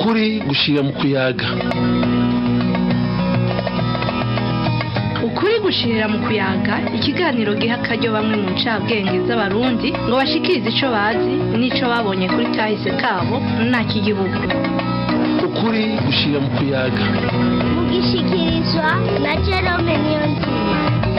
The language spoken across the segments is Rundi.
ukuri gushira mu kuyaga ukuri gushirira mu kuyaga ikiganiro giha akaryo bamwe mu ncabwenge z'abarundi ngo bashikirize ico bazi n'ico babonye kuri kahise kabo nta k'igihugu ukuri gushira mu kuyaga mugishikirizwa na Jerome Niyonzima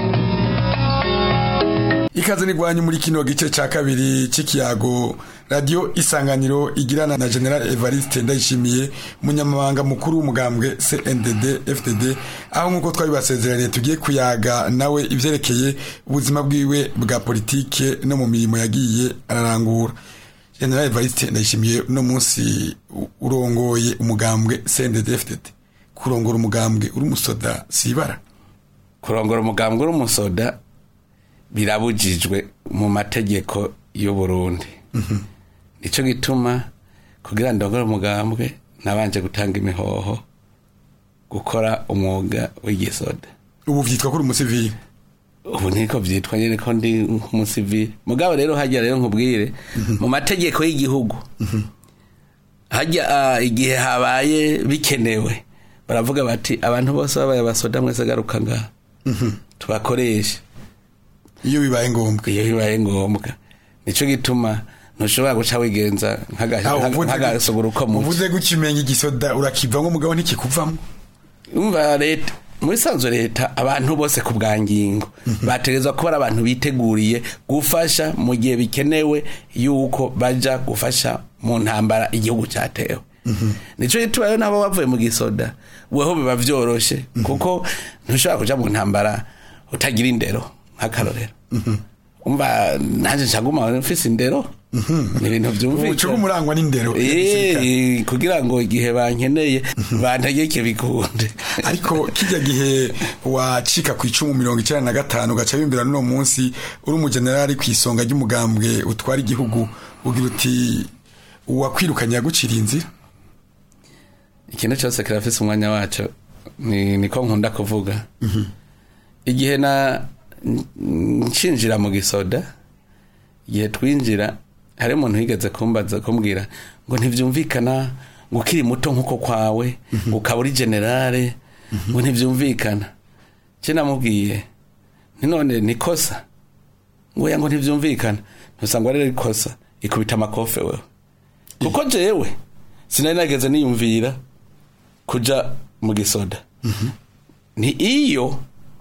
ikaze nigwanyu muri kino gice ca kabiri c'ikiyago radio isanganiro igirana na general evariste ndayishimiye umunyamabanga mukuru w'umugambwe cndd fdd aho nk'uko twabibasezeraniye tugiye kuyaga nawe ivyerekeye ubuzima bwiwe bwa politike no mu mirimo yagiye ararangura general evariste ndayishimiye uno munsi u- urongoye umugambwe cndd fdd kurongora umugambwe uri umusoda sibara kurongora umugambwe w'umusoda birabujijwe mu mategeko y'u Burundi nico gituma kugira ndongore umugambwe nabanje gutanga imihoho gukora umwuga w'igisoda ubu vyitwa kuri umusivili ubu niko vyitwa nyene ko ndi nk'umusivili mugabo rero hajya rero nkubwire mu mategeko y'igihugu hajya ah, igihe habaye bikenewe baravuga bati abantu bose babaye abasoda mwese garuka ngaha tubakoreshe iyo bibaye ngombwa iyo bibaye ngombwa nico gituma ntushobora guca wigenza Ah, uvuze- nk'agasugura uko muco uvuze gukimenya igisoda urakivamwo mugabo ntikikuvamwo umva leta muri sanzu leta abantu bose ku bwa ngingo bategerezwa kuba ari abantu biteguriye gufasha mu gihe bikenewe yuko baja gufasha mu ntambara igihugu cyatewe nico gituma rero nabo bavuye mu gisoda weho biba vyoroshe kuko ntushobora kuja mu ntambara utagira indero nk'akarorero umva nanje ncaguma mfise indero ni ibintu ubucuku vyumvikana umurangwa n'indero Eh, kugira ngo igihe bankeneye bantegeke bikunde ariko kijya gihe wacika ku icumu mirongo icyenda na gatanu ugaca bimbira n'uno munsi uri umujenerali ku isonga ry'umugambwe utwara igihugu ugira uti uwakwirukanye yagucira inzira ikintu cyose kirafise umwanya waco ni niko nkunda kuvuga igihe na nshinjira mu gisoda igihe twinjira hari umuntu wigeze kumbaza kumbwira ngo ntivyumvikana ngo ukiri muto nk'uko kwawe ngo ukaba uri generale ngo ntivyumvikana cye namubwiye ntinone nikosa ngo ya ngo ntivyumvikana ntusanga ari ikosa ikubita amakofe wewe kuko jewe sinari nageze niyumvira kuja mu gisoda ni iyo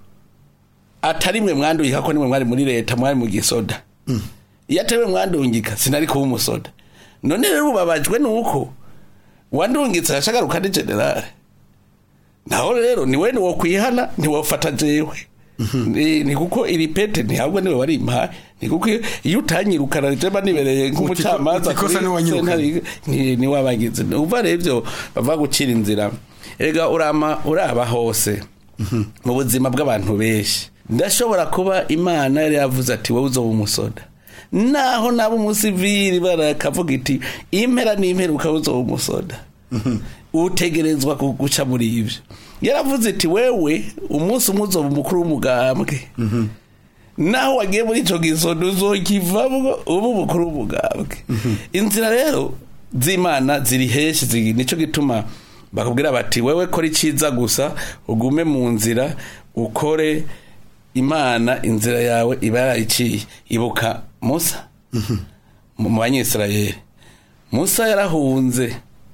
atari mwe mwandungika ko nimwe mwari muri leta mwari mu gisoda iyo atari mwe mwandungika sinari kuba umusoda none rero ubabajwe nuko wandungitse arashagaruka ari generale naho rero ni we niwo kwihana ntiwofata jewe ni ni kuko iri pete ntihabwo niwe wari impaye ni kuko iyo- iyo utanyirukana jema nibereye nk'umucamanza uti kosa kuri niwanyirukana. sentare, ni ni wabagize uva rero ivyo bava gucira inzira erega urama uraba hose mu buzima bw'abantu benshi ndashobora kuba imana yari yavuze ati wowe uzoba umusoda naho naba umusivili barakavuga iti impera n'impera ukaba uzoba umusoda utegerezwa gu- guca muri ivyo yaravuze iti wewe umunsi umwe uzoba umukuru w'umugambwe naho wagiye muri ico gisodo uzokivamwo uba umukuru w'umugambwe inzira rero z'imana ziri henshi ziri nico gituma bakubwira bati wewe kora iciza gusa ugume mu nzira ukore imana inzira yawe iba yarayiciye ibuka musa mu mu banyisirayeli musa yarahunze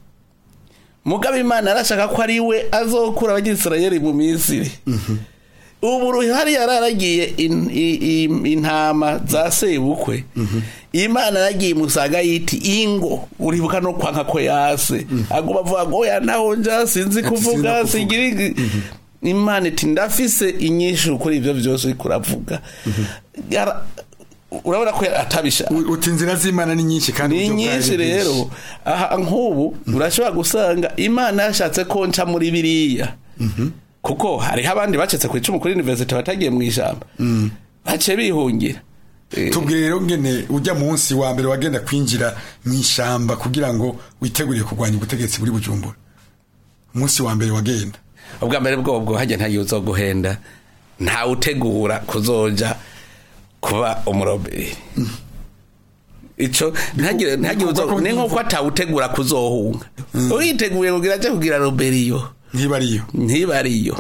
mugabo imana yarashaka ko ari we azokura abanyisirayeli mu misiri ubu ruhari yararagiye in- i- i- intama za sebukwe imana yaragiye imusaga yiti ingo uribuka no kwanka ko yase aguma avuga ngo oya naho nja sinzi kuvuga kuvuga. sigira igi-" imana iti ndafise inyishu kuri ivyo vyose uriko uravuga Yara- urabona ko atabishaka U- uti inzira z'imana ni nyinshi kandi ni uburyo bwayo nyinshi ni bwinshi. rero aha nk'ubu urashobora gusanga imana yashatse ko nca muri biriya kuko hariho abandi bacetse ku icumu kuri universite batagiye mu ijambo baciye bihungira Eh, tubwire rero ngene ujya munsi wa mbere wagenda kwinjira mu ishamba kugira ngo witegurire kurwanya ubutegetsi buri bujumbura umunsi wa mbere wagenda ubwa mbere bwobwo hajya ntagiye uzoguhenda ntawutegura kuzoja kuba umuroberi ico ntagire ntagire bikorwa uzo ko ni nko bivuga. atawutegura kuzohunga uyiteguye kugira aje kugira roberiyo ntiba ariyo ntiba ariyo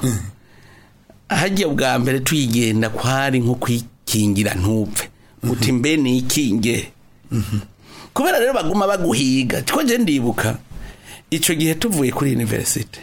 hajya bwa mbere tuyigenda kwari nko kwikingira ntupfe uti mbe nikinge kubera rero baguma baguhiga ko je ndibuka ico gihe tuvuye kuri university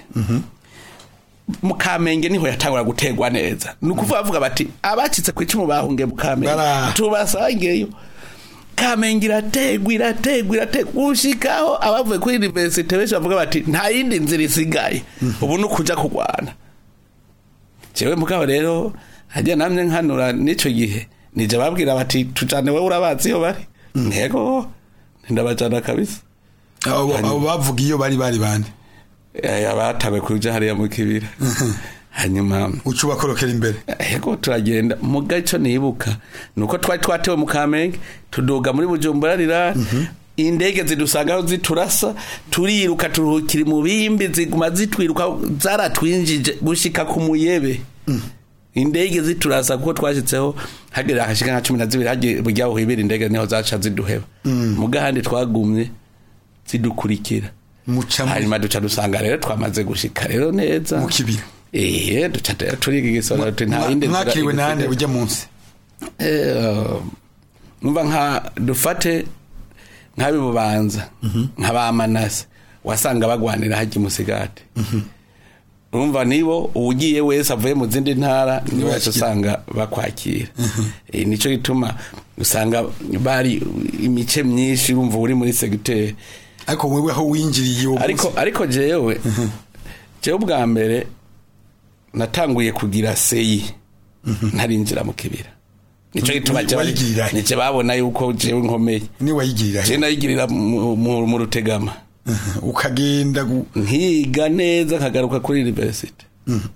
mu kamenge niho yatangura gutegwa neza ni ukuvuga bavuga bati abacitse ku icumu bahungiye mu kamenge Bara. tubasangeyo kamenge irategwa irategwa irategwa gushikaho abavuye kuri university benshi bavuga bati nta yindi nzira isigaye ubu ni ukuja kurwana jewe mugabo rero hajya namye nkanura n'ico gihe nije babwira bati tujane wewe urabazi iyo bari ntego ndabajana kabisa abo abo bavuga iyo bari bari bande Eh, abatawe kuja hariya mu kibira hanyuma uca ubakorokera imbere ego turagenda muga ico nibuka nuko twari twatewe mu kamenge tuduga muri bujumbura rirari indege zidusanga aho ziturasa turiruka turuhukira mu bimbi ziguma zitwiruka zaratwinjije gushika ku muyebe indege ziturasa kuko twashitseho hagera hashika nka cumi na zibiri hagiye burya uhibira indege niho zaca ziduheba muga handi twagumye zidukurikira muca mu- hanyuma duca dusanga rero twamaze gushika rero neza mu kibira Eh, duca rero turiga igisoro tuti nta Mwa- yindi nzira mwakiriwe nande igisigaye. ujya munsi Eh, numva nka dufate nk'abi bubanza nk'abamanase wasanga bagwanira hajya umusigati urumva nibo ugiye wese avuye mu zindi ntara niwe wese Bakira. usanga bakwakira Eh, nico gituma usanga bari imice myinshi urumva uri muri segiteri ariko wewe aho winjiriye uwo ariko munsi ariko jewe jewe ubwa mbere natanguye kugira seyi ntarinjira mu kibira nico gituma Wi- jewe- wayigirira he? nice babona yuko jewe nkomeye ni wayigirira je he nayigirira mu- mu mu rutegama ukagenda gu- nkiga neza nkagaruka kuri university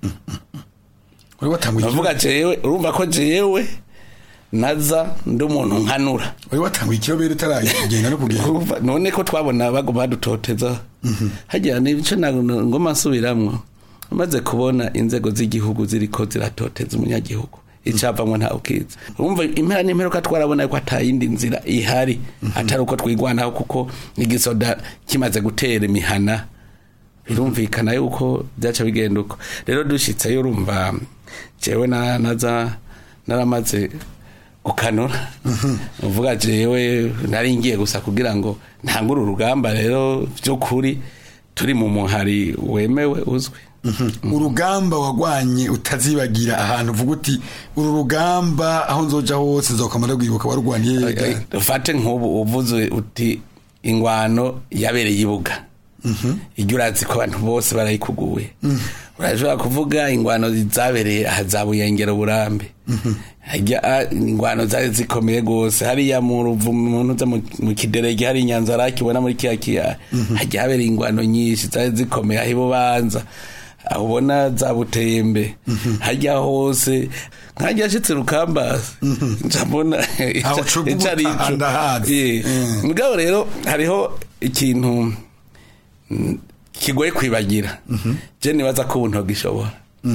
wari watanguye navuga jewe urumva ko jewe naza ndi umuntu nkanura wari watanguye ikirobere utaragenda no kugenda Urumva, none ko twabona baguma badutoteza hagira nico na- ngoma nsubiramwo maze kubona inzego z'igihugu ziriko ziratoteza umunyagihugu icavamwo nta ukiza urumva impera n'imperuka twarabona ko atayindi nzira ihari atari uko twigwanaho kuko igisoda kimaze gutera imihana birumvikana yuko byaca bigenda uko rero dushitseyo urumva jewe na- naza naramaze gukanura uvuga jewe nari ngiye gusa kugira ngo ntangure urugamba rero by'ukuri turi mu muhari wemewe uzwi urugamba wagwanye utazibagira ahantu uvuga uti uru rugamba aho nzoja hose nzokamara rwibuka warwaniye ryari? ufate nk'ubu uvuze uti ingwano yabereye ibuga iryo urazi ko abantu bose barayikuguye urashobora kuvuga ingwano zabereye aha za buyengero burambe hajya ah, ingwano zari zikomeye rwose hariya mu ruvu umuntu uza mu- mu kiderege hari inyanza rakibona muri kiya kiyaya hajya habereye ingwano nyinshi zari zikomeye aho ibubanza aho ubona za butembe hajya hose nkajya ashitse rukambasi njambona Aho cuga ubutaha ndahazi. Mm. mugabo rero hariho ikintu mm, kigoye kwibagira je nibaza ko ubu ntogishobora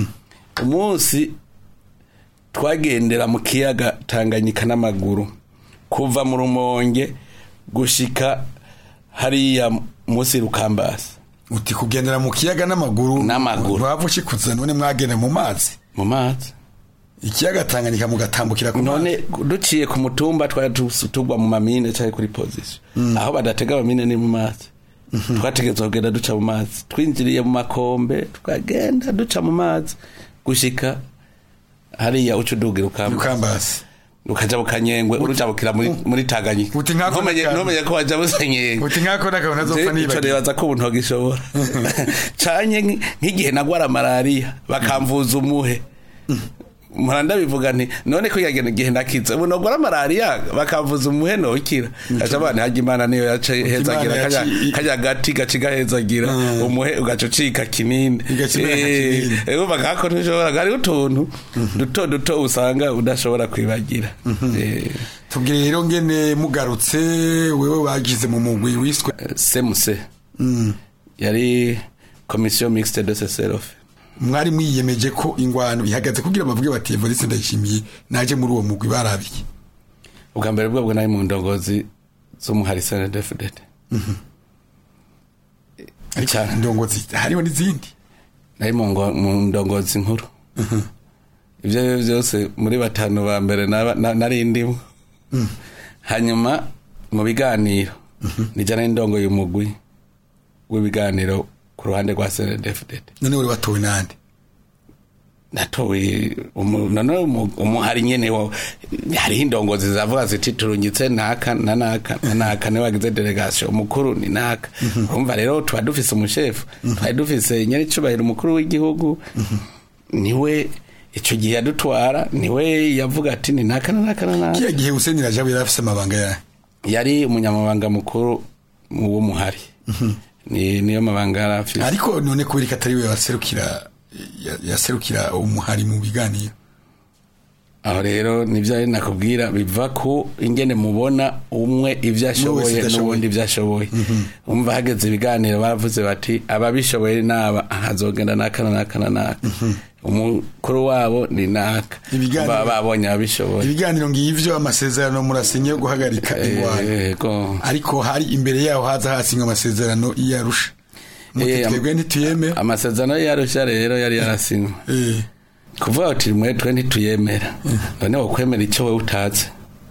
umunsi twagendera mu kiyaga tanganyika n'amaguru kuva mu rumonge gushika hariya munsi rukambasi uti kugendera mu kiyaga n'amaguru N'amaguru. ntiwava ushikuza none mwagenda mu mazi mu mazi ikiyaga tanganyika mugatambukira ku none mazi duciye ku mutumba twari tu- tugwa mu mamine cyangwa kuri position aho badatega amamine ni mu mazi twategetswe kugenda duca mu mazi twinjiriye mu makombe tukagenda duca mu mazi gushika hariya uca udugira ukamba rukambasi ukaja mu kanyengwe urujabukira muri, muri tanganyika Uti nkako ntumenye n'akantu. ntumenye ko waja musanyengwe uti nkako n'akantu ntazopfa ico nibagira nibaza ko ubu ntogishobora canye nk- nk'igihe nagwara malariya bakamvuza umuhe muranda bivuga nti none ko yagenda igihe nakize ubu nogwara malariya bakamvuza umuhe nokira aca abana hajya imana niyo yaca hezagira Imana kajya yaci- kajya gati gaca gahezagira umuhe ugaca ucika kinini Igakimera nka Eh, kinini. eh, urumva kako ntushobora hariho utuntu duto duto usanga udashobora kwibagira Eh, tubwire rero ngene mugarutse wewe wagize mu mugwi wiswe semuse yari komisiyo mixte de seserofe mwari mwiyemeje ko ingwano ihagaze kugira bavuge bati Evariste ndayishimiye naje muri uwo mugwi barabiye ubwa mbere bwabwo nari mu ndongozi z'umuhari snedfdd ariko indongozi hariho n'izindi nari mu ngo- mu ndongozi nkuru ibyo ari byo byose muri batanu ba mbere naba- na- nari ndimo hanyuma mu biganiro nijyana n'indongo y'umugwi w'ibiganiro ku ruhande rwa snedfdd none wari watowe n'andi natowe umu- none umu- umuhari nyene wo hariho indongozi zavuga ziti turungitse naka na naka na naka niwe wagize delegation umukuru ni naka urumva rero tuba dufise umushefu twari dufise nyene icubahiro umukuru w'igihugu niwe ico gihe yadutwara niwe yavuga ati ni naka na naka na naka kiya gihe Hussein Rajabu yari afise amabanga yahe yari umunyamabanga mukuru w'umuhari ni niyo mabanga yari afise ariko none kubera ko atari we yaserukira ya- yaserukira umuhari mu biganiro aho rero nibyo ari nakubwira biva ku ingene mubona umwe ibyo ashoboye idashoboye. n'ubundi ibyo ashoboye umva hageze ibiganiro bavuze bati ababishoboye naba hazogenda naka na naka na naka umukuru wabo ni naka Ibiganiro- baba babonye ababishoboye ibiganiro ngivyo amasezerano murasinye yo guhagarika ingwano Yego. ariko hari imbere yaho haza hasinywa amasezerano y'Arusha muti Eh, am- twebwe ntituyemera amasezerano yarushya rero yari yarasinywe Eh, kuvuga uti mwe twe ntituyemera none wokwemera icyo wowe utazi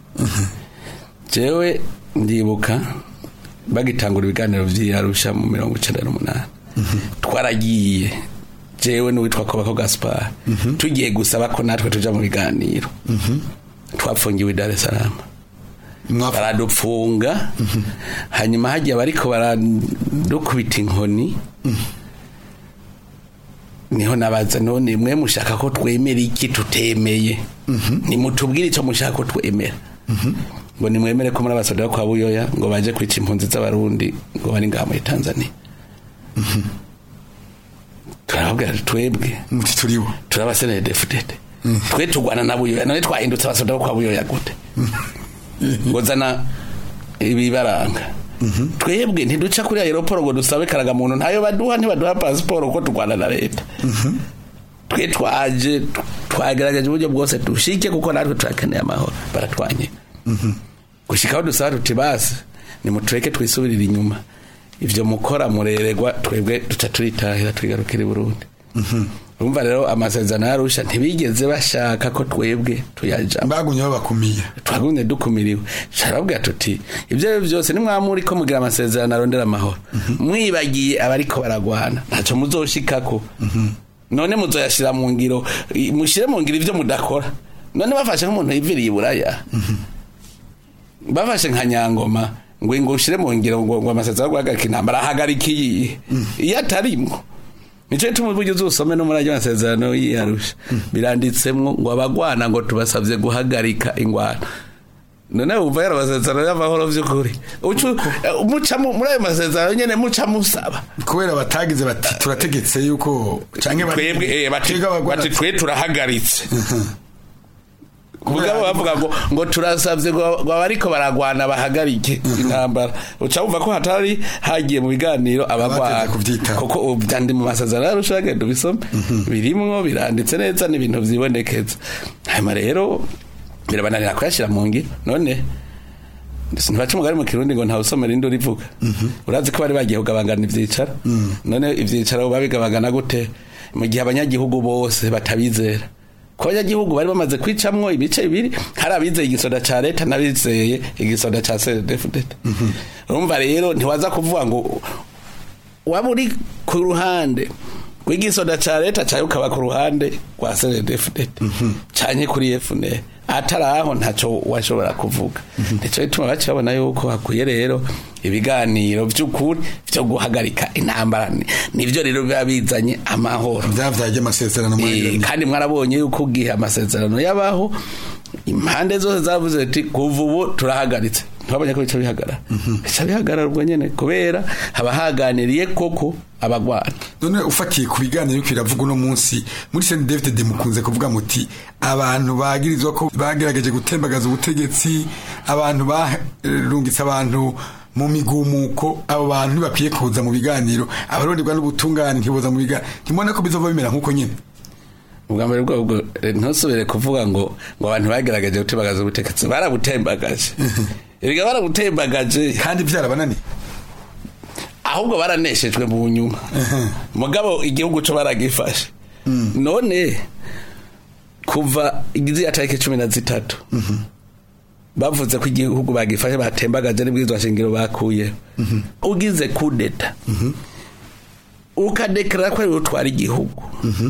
jewe ndibuka bagitangura ibiganiro vy'iyarusha mu mirongo icenda n'umunani twaragiye jewe n'uwitwa kobako gaspar tugiye gusaba ko natwe tuja mu biganiro twafungiwe i dar es salaam mwafu- baradupfunga hanyuma hagiye bariko baradukubita inkoni niho nabaza none mwe mushaka ko twemera iki tutemeye nimutubwire icyo mushaka ko twemera ngo nimwemere ko muri abasoda kwa buyoya ngo baje kwica impunzi z'abarundi ngo bari ngaha muri tanzania turababwira tuti twebwe muti turibo turabasenere defudede twe tugwana na buyoya none twahindutse abasoda bo kwa buyoya gute ngo zana ibibaranga twebwe ntiduca kuri aeroporo ngo dusabe karagamuntu ntayo baduha ntibaduha pasiporo kuko turwana na leta twe twaje t- twagerageje uburyo bwose dushike kuko natwe turakeneye amahoro baratwanye gushika aho dusaba tuti basi nimutureke twisubirire inyuma ivyo mukora mureregwa twebwe duca turitahira twigarukira i burundi urumva rero amasezerano yarusha ntibigeze bashaka ko twebwe tuyajamo bagumye babakumiye twagumye dukumiriwe carababwira tuti ibyo ari byo byose nimwamuri ko mugira amasezerano arondera amahoro mwibagiye abariko baragwana ntaco muzoshikako none muzoyashira mu ngiro i- mushire mu ngiro ivyo mudakora none bafashe nk'umuntu yiviriye iburaya bafashe nka nyangoma ngo ngo ushire mu ngiro ngo ngo amasezerano yo guhagarika intambara ahagarika iyi iyo atarimwo nico gituma uburyo uzusome no muri ayo masezerano y'iyarusha biranditsemwo ngo abagwana ngo tubasabye guhagarika ingwano none wumva yari amasezerano y'amahoro vy'ukuri Ucu- eh, muca mu- muri ayo masezerano nyene muca musaba kubera batagize bati turategetse yuko canke bati- twebwe eh, bati twebwe abagwana- bati twe turahagaritse kubwabo bavuga ngo ngo turasabye ngo ngo abariko baragwana bahagarike intambara uca wumva ko hatari hagiye mu biganiro abagwana Abateze kuvyitaho. kuko ubu byandi mu masezerano yarusha genda ubisome birimwo biranditse neza n'ibintu vyibonekeza hanyuma rero birabananira kuyashira mu ngiro none ntibaca umugari mu kirundi ngo ntawusomera indi urivuga urazi ko bari bagiye kugabangana ivyicaro none ivyicaro babigabangana gute mu gihe abanyagihugu bose batabizera ko abanyagihugu bari bamaze kwicamwo ibice bibiri hari abizeye igisoda ca leta n'abizeye igisoda ca cdfdt urumva rero ntiwaza kuvuga ngo waba uri ku ruhande rw'igisoda ca leta cayo ukaba ku ruhande rwa cdfdt canye kuri fnr atari aho ntaco washobora kuvuga nico gituma baca babona yuko hakwiye rero ibiganiro vy'ukuri vyo guhagarika intambara Ni- nivyo rero biba bizanye amahoro vyavyaje amasezerano Eh, mwagiranye. kandi mwarabonye yuko ugihe amasezerano yabaho impande zose zavuze ati kuva ubu turahagaritse ntibabonye ko bica bihagarara bica bihagarara ubwo nyene kubera haba haganiriye koko abagwana none ufatiye ku biganiro yuko biravuga uno munsi muri Saint David de mukunze kuvuga muti abantu bagirizwa ko bagerageje gutembagaza ubutegetsi abantu barungitse abantu mu migumuko abo bantu ntibakwiye kuza mu biganiro abaronderwa n'ubutungane ntiboza mu biganiro ntimubona ko bizova bimera nk'uko nyene ubwa mbere bwo ubwo eh, ntusubire kuvuga ngo ngo abantu bagerageje gutembagaza ubutegetsi barabutembagaje erega baramutembagaje kandi byarabananiye ahubwo baraneshejwe mu nyuma mugabo igihugu cyo baragifashe none kuva igiziya tariki cumi na zitatu bavuze ko igihugu bagifashe batembagaje n'ibwirizwa shingiro bakuye ugize kudeta ukadekara ko ari utwara igihugu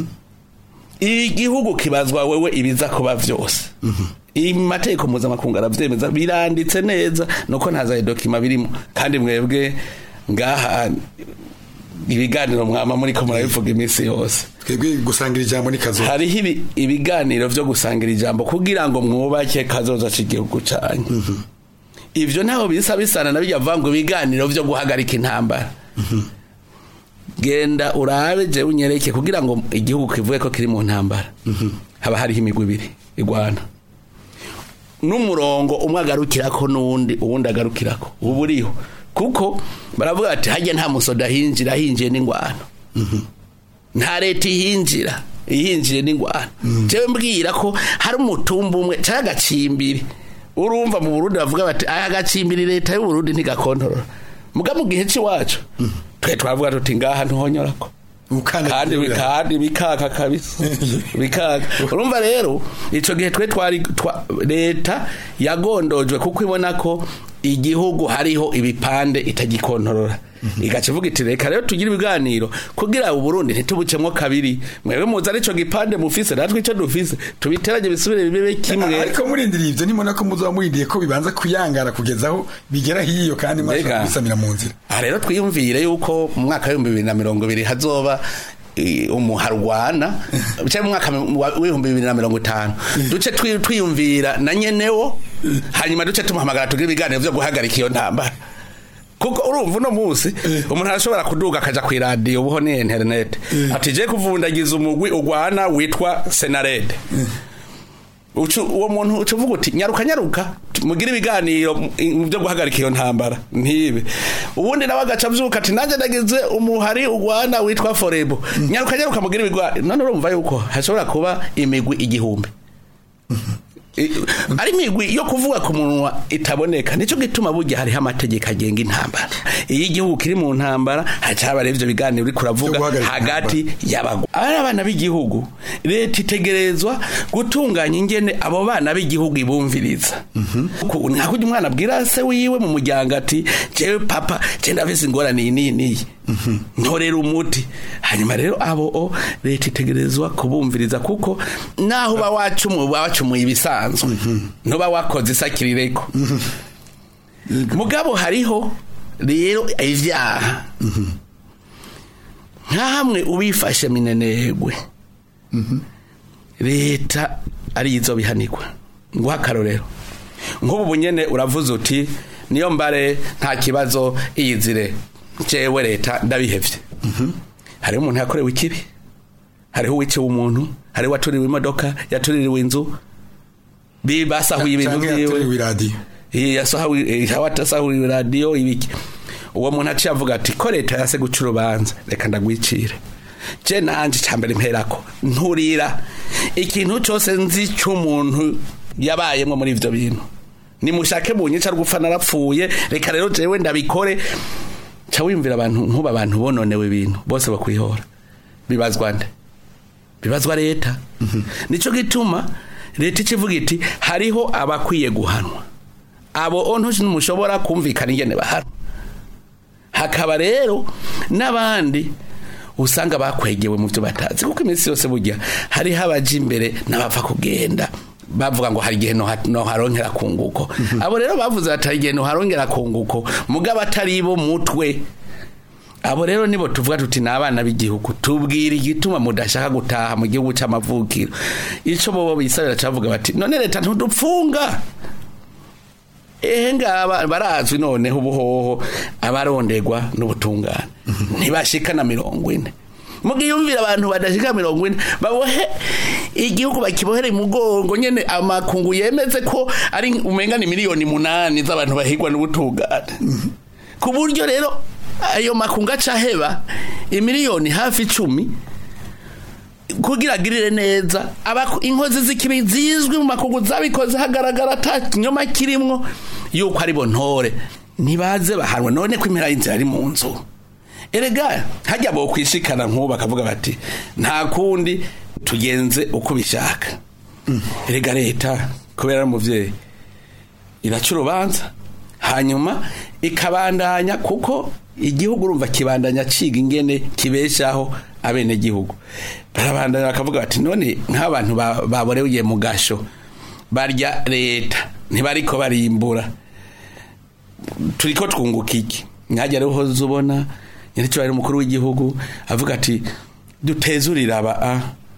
igihugu kibazwa wewe ibiza kuba byose amategeko mpuzamakungu arabyemeza biranditse neza nuko nta za dokima birimo kandi mwebwe ngaha ibiganiro mwama muri ko murabivuga iminsi yose twebwe gusangira ijambo ni kazo hariho ibi- ibiganiro byo gusangira ijambo kugira ngo mwubake kazoza cy'igihugu cyanyu ivyo ntaho bisa bisana na bijya vango ibiganiro byo guhagarika intambara genda urabe je unyereke kugira ngo igihugu kivuge ko kiri mu ntambara haba hariho imigwi ibiri igwana n'umurongo umwe agarukirako n'uwundi uwundi agarukirako ubu uriho kuko baravuga ati hajya nta musoda hinjira hinjiye n'ingwano nta leta ihinjira ihinjiye n'ingwano jewe mbwira ko hari umutumba umwe cyangwa agacimbiri urumva mu burundi bavuga bati aya gacimbiri leta y'uburundi ntigakontorora muga mu gihe cy'iwacu twe twavuga tuti ngaha ntuhonyorako kandi kandi bikaka kabisa bikaka urumva rero ico gihe twe twari twa- leta yagondojwe kuko ibona ko igihugu hariho ibipande itagikontorora igaca ivuga iti reka rero tugire ibiganiro kugira uburundi ntitubucemwo kabiri mwebwe muzi arico gipande mufise natwe ico dufise tubiteranye bisubire bibe kimwe ariko murindiriye ivyo nimona ko muzoba murindiye ko bibanza kuyangara kugeza aho bigera hiyo kandi mwashobora Mbega. kubisamira mu nzira aha rero twiyumvire yuko mu mwaka w'ibihumbi bibiri na mirongo ibiri hazoba eh, umuharwana cyangwa mu mwaka wa- w'ibihumbi bibiri na mirongo itanu duce twi- twiyumvira na nyenewo hanyuma duce tumuhamagara tugire ibiganiro byo guhagarika iyo ntambara kuko urumva uno munsi umuntu arashobora kuduga akaja ku iradiyo ubuho ni interinete ati je kuvundagiza umugwi ugwana witwa senarede Ucu- uwo muntu uca uvuga uti nyaruka nyaruka mugire ibiganiro mu- mu byo guhagarika iyo ntambara ntibe ubundi nawe agaca avyuka ati nanjye nagize umuhari ugwana witwa forebo nyaruka nyaruka mugire ibiganiro none urumva yuko hashobora kuba imigwi igihumbi I- ari imigwi yo kuvuga ku munwa itaboneka nicyo gituma burya hariho amategeko agenga intambara iyo igihugu kiri mu ntambara haca haba rero ivyo biganiro uriko uravuga Vyo guhagarika hagati y'abagwa ari abana b'igihugu leta itegerezwa gutunganya ingene abo bana b'igihugu ibumviriza Ku- nka kurya umwana abwira se wiwe mu muryango ati jewe papa je ndafise ingorane iyi n'iyi n'iyi ntorera umuti hanyuma rero abo o leta itegerezwa kubumviriza kuko naho uba wacumuye uba wacumuye ibisanzwe ntuba wakoze isakirireko mugabo hariho rero ivyaha nka hamwe ubifashe minenegwe leta arizo bihanirwa nguha akarorero nk'ubu bunyene uravuze uti niyo mbare nta kibazo iyizire jewe leta ndabihevye hariho umuntu yakorewe ikibi hariho uwiciwe umuntu hariho uwatuririwe imodoka yatuririwe inzu bibasahuye ibintu Canke vyiwe yaturiwe iradiyo yasahuye radiyo ibiki uwo muntu aciye avuga ati ko leta yase guca urubanza reka ndagwicire je nanje cambere mperako nturira ikintu cyose nzi cy'umuntu yabayemwo muri ivyo bintu nimushake bunyica rwupfa narapfuye reka rero jewe ndabikore ca wiyumvira abantu nkuba abantu bononewe ibintu bose bakwihora bibazwa nde bibazwa leta nico gituma leta ikivuga iti hariho abakwiye guhanwa abo ontushi numushobora kumvikana ingene bahanwa hakaba rero n'abandi usanga bakwegewe mu byo batazi kuko iminsi yose burya hariho abaja imbere n'abapfa kugenda bavuga ngo hari igihe noha- noharongera kunguko abo rero bavuze bati hari igihe noharongera kunguko mugabo atari bo mutwe abo rero nibo tuvuga tuti ni abana b'igihugu tubwira igituma mudashaka gutaha mu gihugu cy'amavukiro ico bobo bisabira cavuga bati none leta ntudupfunga ehe ngaba barazwi noneho ubuhoho abarondegwa n'ubutungane ntibashika na mirongo ine mugiyumvira abantu badashika mirongo ine babohe igihugu bakibohere imugongo nyene amakungu yemeze ko ari umenga ni miliyoni munani z'abantu bahigwa n'ubutungane ku buryo rero ayo makungu acaheba imiliyoni hafi icumi kugira agirire neza abaku- inkozi z'ikibi zizwi mu makungu zabikoze hagaragara ata kinyoma kirimwo yuko ari bo ntore ntibaze bahanwa none ko impera y'inzira ari mu nzu erega hajya bo kwishikana nk'ubu bakavuga bati nta kundi tugenze uko bishaka erega leta kubera ari umuvyeyi iraca urubanza hanyuma ikabandanya kuko igihugu urumva kibandanya ciga ingene kibeshaho abenegihugu barabandanya bakavuga bati none nk'abantu ba- baboreye mu gasho barya leta ntibariko barimbura turiko twunguka iki nkajya rero uhoze ubona nyir'icyubahiro umukuru w'igihugu avuga ati dutezurire aba a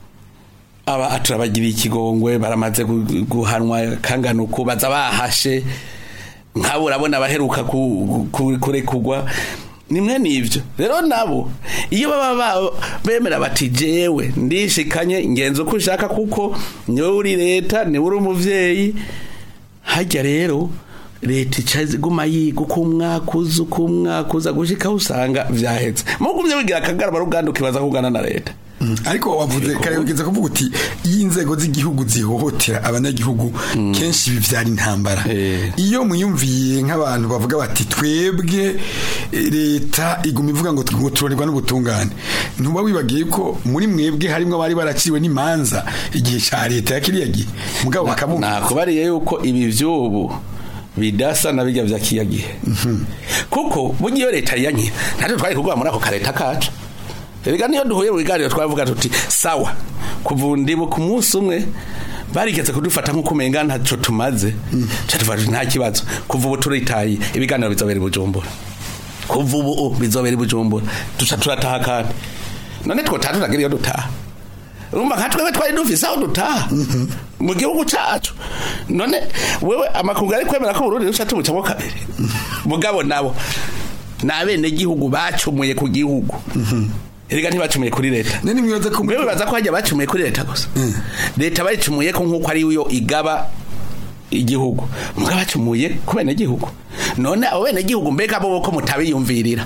aba turabagiriye ikigongwe baramaze gu- guhanwa kangana uku baza bahashe nk'abo urabona abaheruka ku- ku- kurekurwa nimwe n'ibyo rero nabo iyo baba ba- bemera bati jewe ndishikanye ngenzi uko ushaka kuko niwe uri leta niwe uri umuvyeyi hajya rero leta ica iguma yiga uko umwaka uza uko umwaka uza gushika aho usanga vyahetse mugumye wigira akagarama ruganda ukibaza kugana na leta ariko wavuze kare ugeze kuvuga uti iyo inzego z'igihugu zihohotera abanyagihugu kenshi bivyara intambara Eh. iyo mwiyumviye nk'abantu bavuga bati twebwe eh, leta iguma ivuga ngo ngo turonerwa n'ubutungane ntuba wibagiye ko muri mwebwe harimwo abari baraciwe n'imanza igihe ca leta ya kiriya gihe mugabo bakavuga nakubariye yuko ibi vy'ubu bidasa na bijya vya kiya gihe kuko burya iyo leta yankira natwe twari kugwa muri ako kareta kacu erega niyo duhuye mu biganiro twavuga tuti sawa kuva ndibu ku munsi umwe barigeze kudufata nk'uko umenga ntaco tumaze ca tuvuga tuti nta kibazo kuva ubu turitaye ibiganiro bizobera i bujumbura kuva ubu bizobera i bujumbura duca turataha kandi none twotaha turagira iyo dutaha urumva nka twebwe twari dufise aho dutaha mu gihugu cacu none wewe amakungu ari kwemera ko Burundi ruca tubucamo kabiri mugabo nabo ni abenegihugu bacumuye ku gihugu erega ntibacumuye kuri leta none mwibaza ko mwe bibaza ko hajya bacumuye kuri leta gusa leta bayicumuye ko nk'uko ari yo igaba igihugu mugabo bacumuye ku benegihugu none abo benegihugu mbega bo ko mutabiyumvirira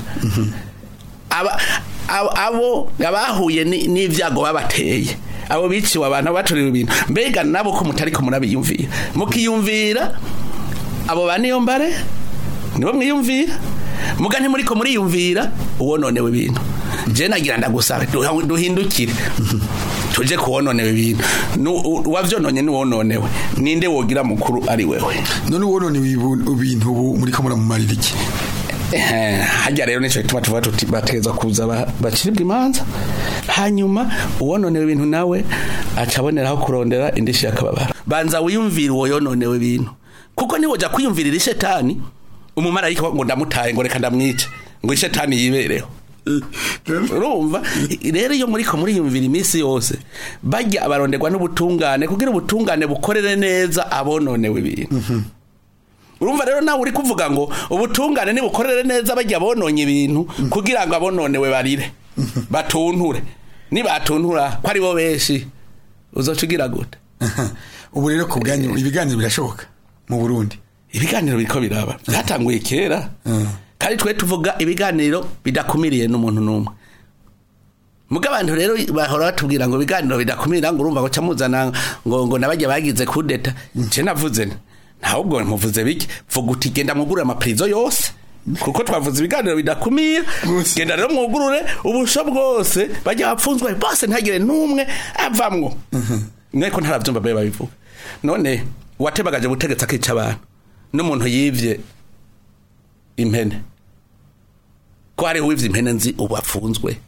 aba abo- abo abahuye ni- n'ivyago babateye abo biciwe abantu baturiwe ibintu mbega nabo ko mutariko murabiyumvira mukiyumvira abo ba niyo mbare nibo mwiyumvira muga ntimuriko muriyumvira uwononewe ibintu je nagira ndagusabe duha- duhindukire tuje kuwononewe ibintu Nu- u- uwavyononye niwononewe ninde wogira mukuru ari wewe none ubonone ibintu ubu muriko muramumarira iki Eh, hajya rero nico gituma tuvuga tuti bateza kuza ba- baciribwa imanza hanyuma uwononewe ibintu nawe aca aboneraho kurondera indishi y'akababaro banza wiyumvire uwo yononewe ibintu kuko niwoja kwiyumvirira ishetani umumarayika ngo ndamutaye ngo reka ndamwice ngo ishetani yibereho urumva rero iyo muriko muriyumvira iminsi yose bajya abaronderwa n'ubutungane kugira ubutungane bukorere neza abononewe ibintu urumva rero nawe uri kuvuga ngo ubutungane nibukorere neza bajya bononye ibintu kugira ngo abononewe barire batunture nibatuntura ko ari bo benshi uzoca ugira gute ubu rero ku bwanyu ibiganiro birashoboka mu Burundi ibiganiro biriko biraba byatanguye kera kandi twe tuvuga ibiganiro bidakumiriye n'umuntu n'umwe muga abantu rero bahora batubwira ngo ibiganiro bidakumira ngo urumva ngo camuzana ngo ngo nabajya bagize kudeta je navuze nti, ntabwo muvuze biki vuga uti genda mwugurure amaprizo yose kuko twavuze ibiganiro bidakumira Bwose. genda rero mwugurure ubusho bwose bajya bapfunzwe bose ntagire n'umwe avamwo mweko ntaravyumva babe babivuga none uwatebagaje ubutegetsi akica abantu n'umuntu yivye impene ko hariho uwivye impene nzi ubu afunzwe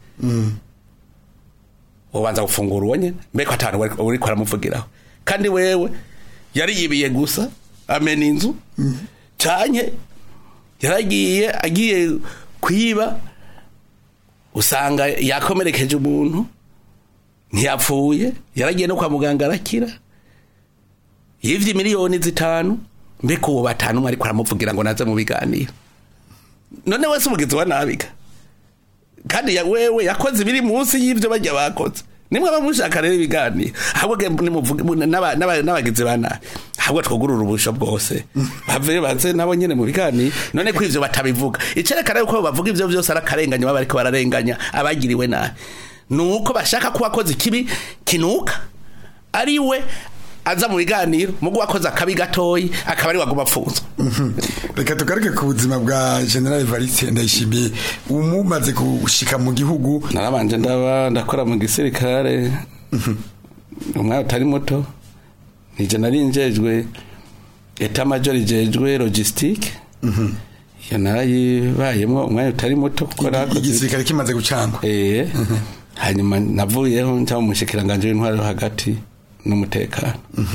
ubanza gufungura uwo nyene mbeko atanu wari- uriko aramuvugiraho kandi wewe yari yibiye gusa amena inzu canke yaragiye agiye kwiba usanga yakomerekeje umuntu ntiyapfuye yaragiye no kwa muganga arakira yivye miliyoni zitanu mbega uwo batanu umwe ariko aramuvugira ngo naze mu biganiro none wese umugizi wa nabiga kandi ya wewe yakoze ibiri munsi y'ivyo bajya bakoze nimwe bamushaka rero ibiganiro ahubwo ge- nimuvuge- mu- n'aba- n'aba- n'abagizi ba nabi ahubwo twugurura ubusho bwose bave baze nabo nyene mu biganiro none ko ivyo batabivuga icerekana yuko bavuga ivyo vyose ari akarenganya baba bariko bararenganya abagiriwe nabi nuko bashaka ko wakoze ikibi kinuka ari we aza mu biganiro mugo wakoze akabi gatoyi akaba ari waguma apfunzwe reka tugaruke ku buzima bwa general evariste ndayishimiye umumaze gushika mu gihugu narabanje ndaba ndakora mu gisirikare umwanya utari muto nije nari njejwe eta major ijejwe logistique iyo narayibayemo umwanya utari muto kuko nakoze igisirikare kimaze gucangwa eh hanyuma navuyeho njya mu mushikiranganje w'intwaro yo hagati n'umutekano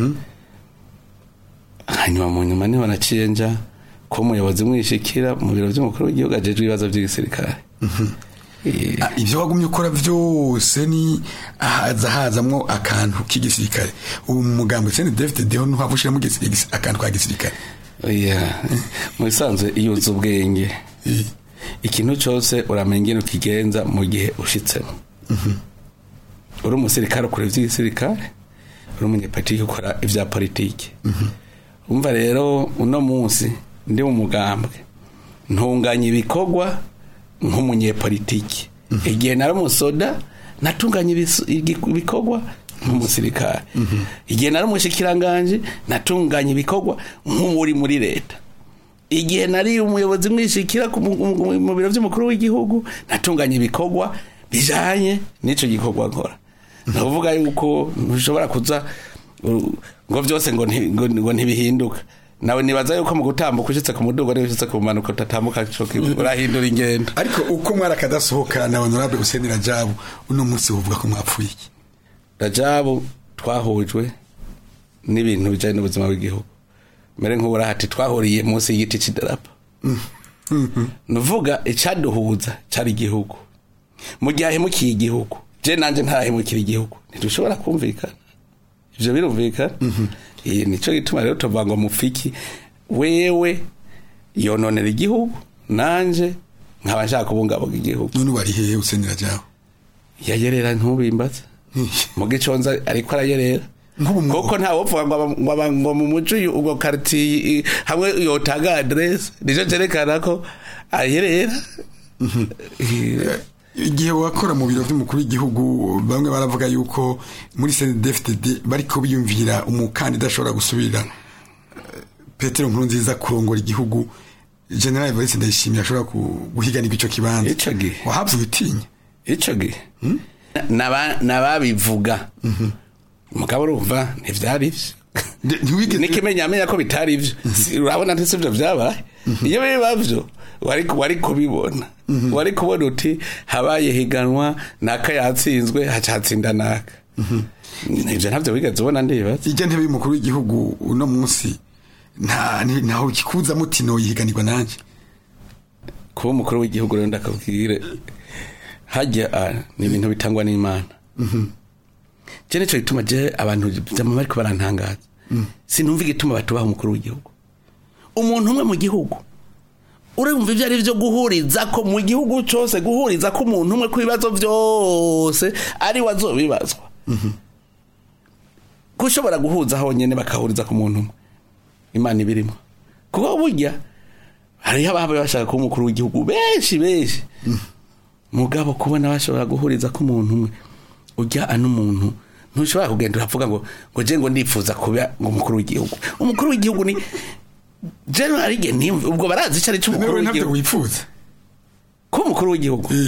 hanyuma mu nyuma niho naciye nja ko umuyobozi mwishikira mu biro by'umukuru w'igihugu ajejwe ibibazo by'igisirikare Eh, Ah, ivyo wagumye ukora vyose ni haza hazamwo akantu k'igisirikare ubu mu mugambo sene David Deho ntuhavushiramo akantu ka gisirikare oya mu bisanzwe iyo uzi ubwenge Eh, ikintu cyose uramenya ingene ukigenza mu gihe ushitsemo uri umusirikare ukora ivy'igisirikare uri umunyepolitiki ukora ivya politiki umva rero uno munsi ndi mu mugambwe ntunganya ibikorwa nk'umunyepolitiki igihe nari umusoda natunganya ibis- igi- ibikorwa nk'umusirikare igihe nari umushikiranganje natunganya ibikorwa nk'uri muri leta igihe nari umuyobozi mwishikira ku mu- mu mu biro by'umukuru w'igihugu natunganya ibikorwa bijanye n'ico gikorwa nkora ndavuga yuko ntushobora kuza uh, ngo byose ngo nti- ngo- ngo ntibihinduka nawe nibaza yuko mu gutambuka ushitse ku mudugo niba ushitse ku manuka utatambuka co kimwe, urahindura ingendo ariko uko mwari akadasohoka na honorable Hussein Rajabu uno munsi uvuga ko mwapfuye iki rajabu twahujwe n'ibintu bijanye n'ubuzima bw'igihugu mbere nk'uburahati twahuriye munsi y'igiti c'idarapo nuvuga icaduhuza cari igihugu mu gihe ahemukiye igihugu je nanje ntarahemukira igihugu ntidushobora kumvikana ivyo birumvikana Eh, nico gituma rero tuvuga ngo mufiki wewe yononera igihugu nanje nkaba nshaka kubungabunga igihugu none wari hehe Hussein Rajabu yayerera ntubimbaze mu giconza ariko arayerera Nk'ubu mu- kuko nta wopfuga ngo aba- ngo aba- ngo mu muco uyu- ubwo quartier i- hamwe yotanga adresse nico cerekana ko ayerera Eh, igihe wakora mu biro by'umukuru w'igihugu bamwe baravuga yuko muri CNDD-FDD bariko biyumvira umukandida ashobora gusubirira eh, Petero Nkurunziza kurongora igihugu General Evariste Ndayishimiye ashobora ku- guhiganirwa ico kibanza Ico gihe. wahabwa utinya ico gihe Naba- nababivuga mugabo urumva ntivyari ivyo Nde- ntiwigeze nikimenya amenya ko bitari ivyo Si- urabona ntisi ivyo vyabaye iyo biba vyo wari wari kubibona wari kubona uti habaye higanwa naka yatsinzwe haca hatsinda naka ivyo ntavyo wigeze ubona ndibaza ijya ntebe y'umukuru w'igihugu uno munsi nta ni- ntaho kikuza mutino yihiganirwa nanje kuba umukuru w'igihugu rero ndakabwire hajya ah, ni ibintu bitangwa n'imana je nico gituma je abantu jama bariko barantangaza sinumva igituma batubaha umukuru w'igihugu umuntu umwe mu gihugu urumva ivyo ari vyo guhuriza ko mu gihugu cose guhuriza ko umuntu umwe ku bibazo vyose ari we azobibazwa gushobora guhuza honyene bakahuriza ku muntu umwe imana ibirimo kuko burya hariho ababa bashaka kuba umukuru w'igihugu benshi benshi mugabo kubona bashobora guhuriza ko umuntu umwe ujya ano umuntu ntushobora kugenda uravuga ngo ngo je ngo ndifuza kuba ngo umukuru w'igihugu umukuru w'igihugu ni general igihe niyumve ubwo barazi icyo ari cyo umukuru Nawe ntabyo w'igihugu wifuza kuba umukuru w'igihugu Eh,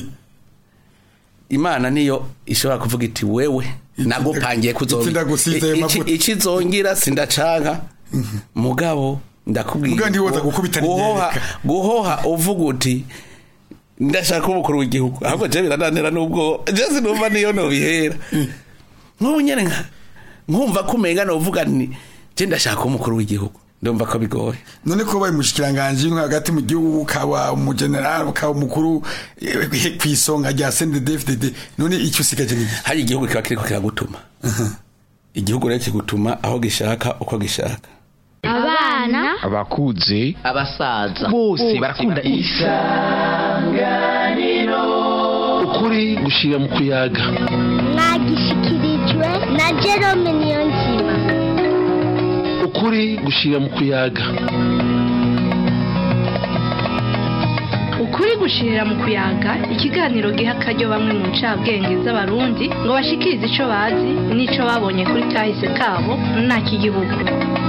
imana niyo ishobora kuvuga iti wewe nagupangiye Iki ndagusize ayo mavuta. ikizongira sindacanka mugabo ndakubwira Mugabo ntiwoza gukubita guhoha n'iryereka. guhoha uvuga uti ndashaka umukuru w'igihugu ahubwo je birananira nubwo je sinumva niyo nobihera nk'ubu nyene nka nkumva ko umenga novuga ni je ndashaka umukuru w'igihugu ndumva ko bigoye none ko baye mushikiranganje nko hagati mu gihugu ukaba umugeneral ukaba umukuru eh, kw'isonga rya CNDD-FDD none icyo usigaje ni iki? hari igihugu kiba kiriko kiragutuma igihugu rero kigutuma aho gishaka uko gishaka abana abakuze abasaza bose barakunda ukuri gushira mu kuyaga mwagishikirijwe na Jerome Niyonzima ukuri gushira mu kuyaga ukuri ukuri gushirira mu kuyaga ikiganiro giha akaryo bamwe mu ncabwenge z'abarundi ngo bashikirize ico bazi n'ico babonye kuri kahise kabo nta kigihugu